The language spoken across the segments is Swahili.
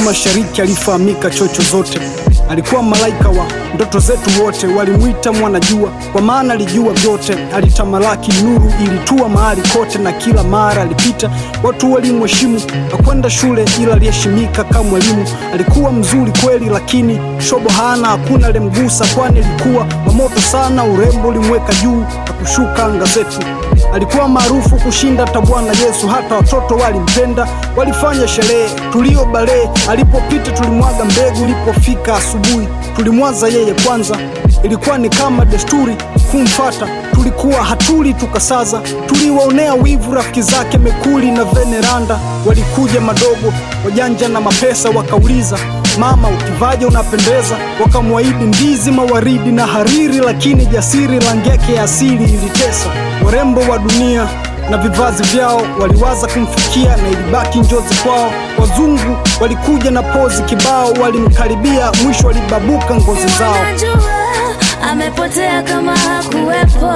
Mashariki alifahamika chocho zote, alikuwa malaika wa ndoto zetu wote. Walimwita mwanajua kwa maana alijua vyote, alitamalaki, nuru ilitua mahali kote, na kila mara alipita watu walimheshimu. Hakwenda shule ila aliheshimika kama mwalimu. Alikuwa mzuri kweli, lakini shobo hana, hakuna alimgusa, kwani alikuwa wa moto sana. Urembo ulimweka juu na kushuka anga zetu. Alikuwa maarufu kushinda hata Bwana Yesu, hata watoto walimpenda, walifanya sherehe tulio balee. Alipopita tulimwaga mbegu, ilipofika asubuhi tulimwaza yeye kwanza. Ilikuwa ni kama desturi kumfata, tulikuwa hatuli tukasaza. Tuliwaonea wivu rafiki zake Mekuli na Veneranda, walikuja madogo wajanja na mapesa, wakauliza mama, ukivaje unapendeza. Wakamwahidi ndizi, mawaridi na hariri, lakini jasiri rangi yake ya asili ilitesa. Warembo wa dunia na vivazi vyao waliwaza kumfikia na ilibaki njozi kwao. Wazungu walikuja na pozi kibao, walimkaribia mwisho walibabuka ngozi zao. Wanajua amepotea kama hakuwepo.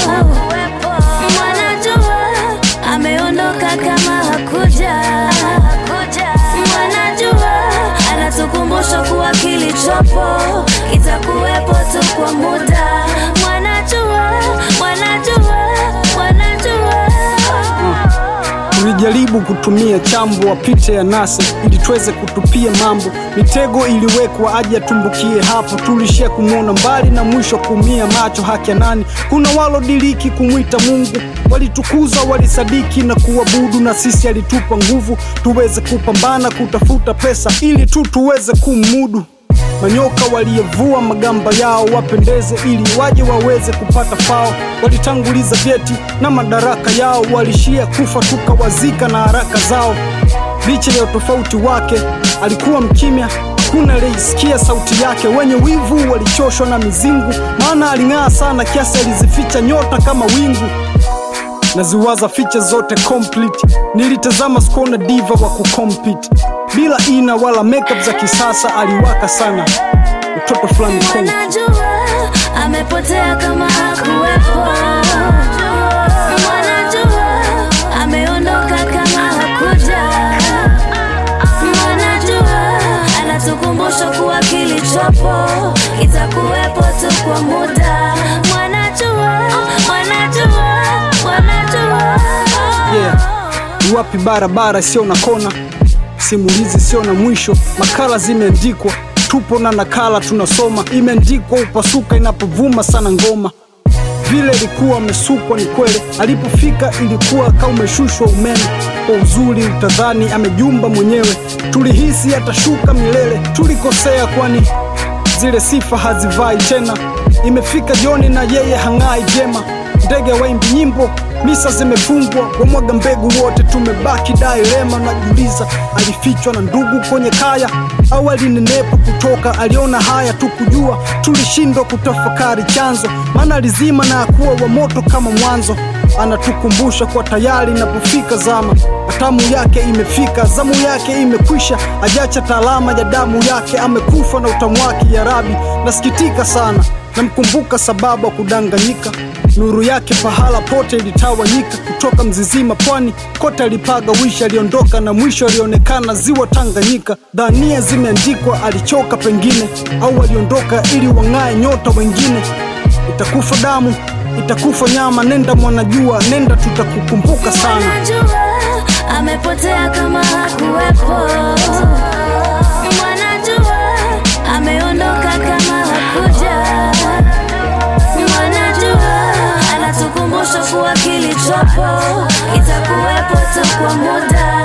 Wanajua ameondoka kama hakuja. Wanajua anatukumbusha kuwa kilichopo kitakuwepo tu kwa muda. Wanajua, wanajua, wanajua. Tulijaribu kutumia chambo wapite ya nasi ili tuweze kutupia mambo. Mitego iliwekwa aje atumbukie hapo, tulishia kumwona mbali na mwisho kuumia macho. Haki ya nani? Kuna walodiriki kumwita Mungu, walitukuza walisadiki na kuabudu, na sisi alitupa nguvu tuweze kupambana kutafuta pesa ili tu tuweze kumudu. Manyoka waliyevua magamba yao wapendeze, ili waje waweze kupata fao. Walitanguliza vyeti na madaraka yao, walishia kufa tukawazika na haraka zao. Licha ya utofauti wake, alikuwa mkimya, hakuna aliyesikia sauti yake. Wenye wivu walichoshwa na mizingu, maana aling'aa sana kiasi alizificha nyota kama wingu naziwaza ficha zote complete. Nilitazama skona diva wa kucompete bila ina wala makeup za kisasa, aliwaka sana mtoto fulani Kongo. Wanajua amepotea kama hakuwepo. Wanajua ameondoka kama hakuja. Wanajua anatukumbusha kuwa kilichopo kitakuwepo tu kwa muda. Wanajua, wanajua, wanajua. Yeah. Ni wapi barabara sio na kona, simulizi sio na mwisho, makala zimeandikwa, tupo na nakala tunasoma, imeandikwa upasuka inapovuma sana ngoma vile ilikuwa amesukwa ni kweli, alipofika ilikuwa kama umeshushwa umeme. Kwa uzuri utadhani amejumba mwenyewe, tulihisi atashuka milele. Tulikosea, kwani zile sifa hazivai tena. Imefika jioni na yeye hang'ai jema, ndege waimbi nyimbo, misa zimefungwa, wamwaga mbegu wote, tumebaki dailema. Najiuliza, alifichwa na ndugu kwenye kaya au alinenepa kutoka? Aliona haya tu kujua, tulishindwa kutafakari chanzo, maana alizima na akuwa wa moto kama mwanzo. Anatukumbusha kwa tayari inapofika zama, hatamu yake imefika, zamu yake imekwisha, ajacha taalama ya damu yake, amekufa na utamu wake. Ya Rabi, nasikitika sana, namkumbuka sababu ya kudanganyika nuru yake pahala pote ilitawanyika, kutoka Mzizima pwani kote alipaga wishi, aliondoka na mwisho alionekana ziwa Tanganyika. Dhania zimeandikwa, alichoka pengine, au aliondoka ili wang'ae nyota wengine. Itakufa damu, itakufa nyama, nenda mwanajua, nenda, tutakukumbuka sana. Wanajua amepotea kama hakuwepo. Wanajua ameondoka kama hakuja. Wanajua anatukumbusha kuwa kilichopo kitakuwepo tu kwa muda.